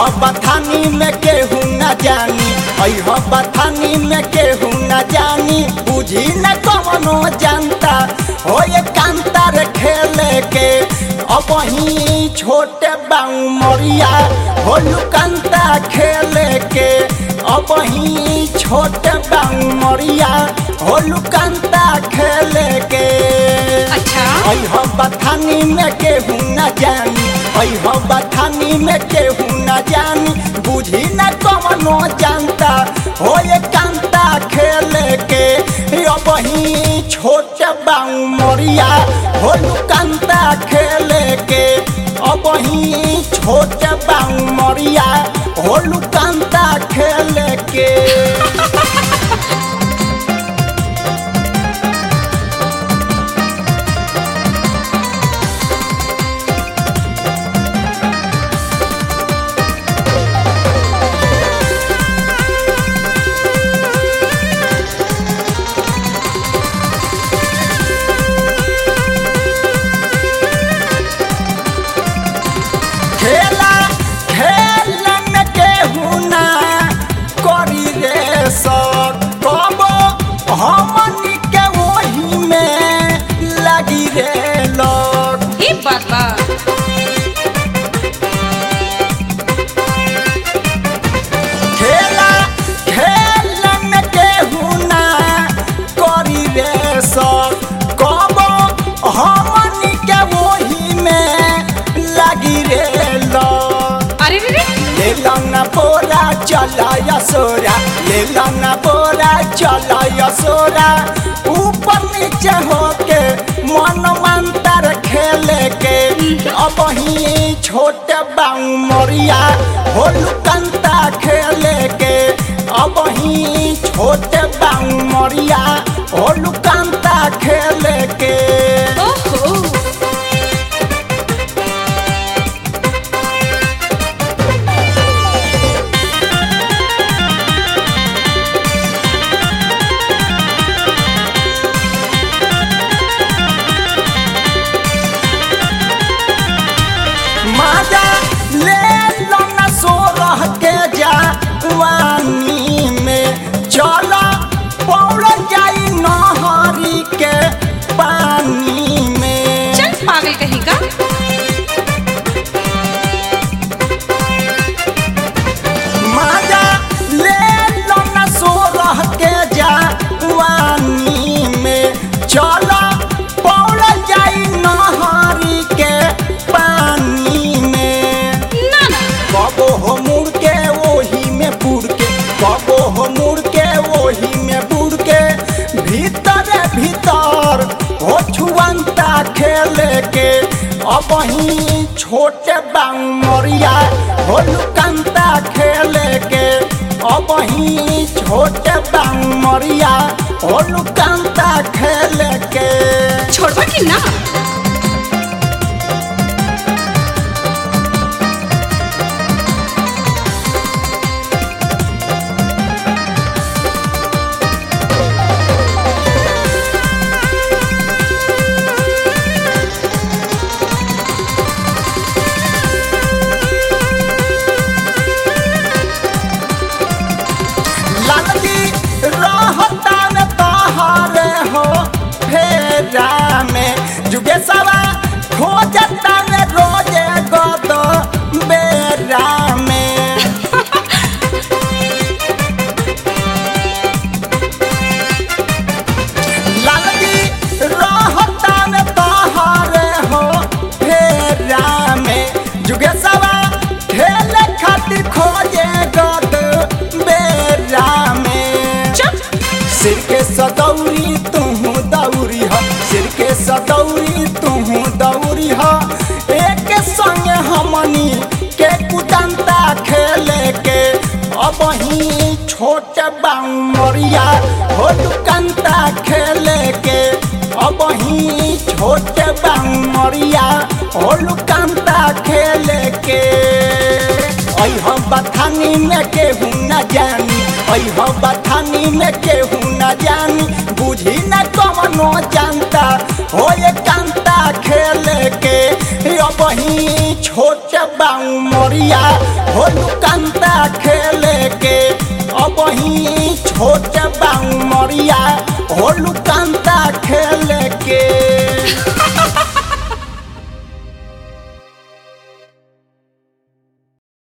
बथानी में केहू न जानी अह बथानी में केहू न जानी बुझी न कवनो जानता हो ये कांतार खेले के अब ही छोटे बाऊ मरिया हो लुकंता खेले के अब ही छोटे बाऊ मरिया हो लुकंता खेले के अच्छा अह बथानी में केहू न जानी अह बथानी में केहू न जानी बुझी न कवनो जानता हो ये कांता खेले के अब ही छोट बाऊ मरिया हो कांता खेले के अब ही छोट बाऊ मरिया हो कांता खेले के खेला खेलन केहू ना करी रे सब कबो हमनी के वही में लगी रे लोग ई बात बा खेला खेलन केहू ना करी रे सब कबो हमनी के वही में लगी रे लोग अरे रे रे ले लौना बोरा चला यसोरा ले लौना बोरा चला यसोरा ऊपर नीचे होके मन मंतर खेले के अब ही छोटे बाऊ मरिया हो लुकंता खेले के अब ही छोटे बाऊ मरिया हो लुकंता खेले के ओहो माजा ले लो न सो रह के जा वानी में चला पौड़ जाई नहरी के पानी में चल पागल कहीं का माजा ले लो न सो रह के जा वानी में चला पौड़ जाई नहरी के पानी में ना ना कबो हो मुड़ के वही में बुड़ के कबो हो मुड़ के वही में बुड़ के भीतर भीतर हो छुअंता खेले के अब ही छोटे बाऊ मरिया हो लुकंता खेले के अब ही छोटे बाऊ मरिया हो लुकंता खेले के छोड़बा कि ना लालजी रहता न तहारे हो फेरा में जुगे सवा खोजता न रोजे गद बेरा में लालजी रहता न तहारे हो फेरा में जुगे सवा खेले खातिर खोजे गद बेरा में चुप सिर के सदौरी तुहू दौरी ह सिर के सदौरी तुहू दौरी ह एक संग हमनी के कुदंता खेले के अब ही छोट बाऊ मरिया हो दुकंता खेले के अब ही छोट बाऊ मरिया हो लुकंता खेले के अह बथानी में केहू न जानी अह बथानी में केहू न जानी बुझी न कवनो जानता हो ये कांता खेले के अब ही छोट बाऊ मोरिया हो लुकंता खेले के अब ही छोट बाऊ मोरिया हो लुकंता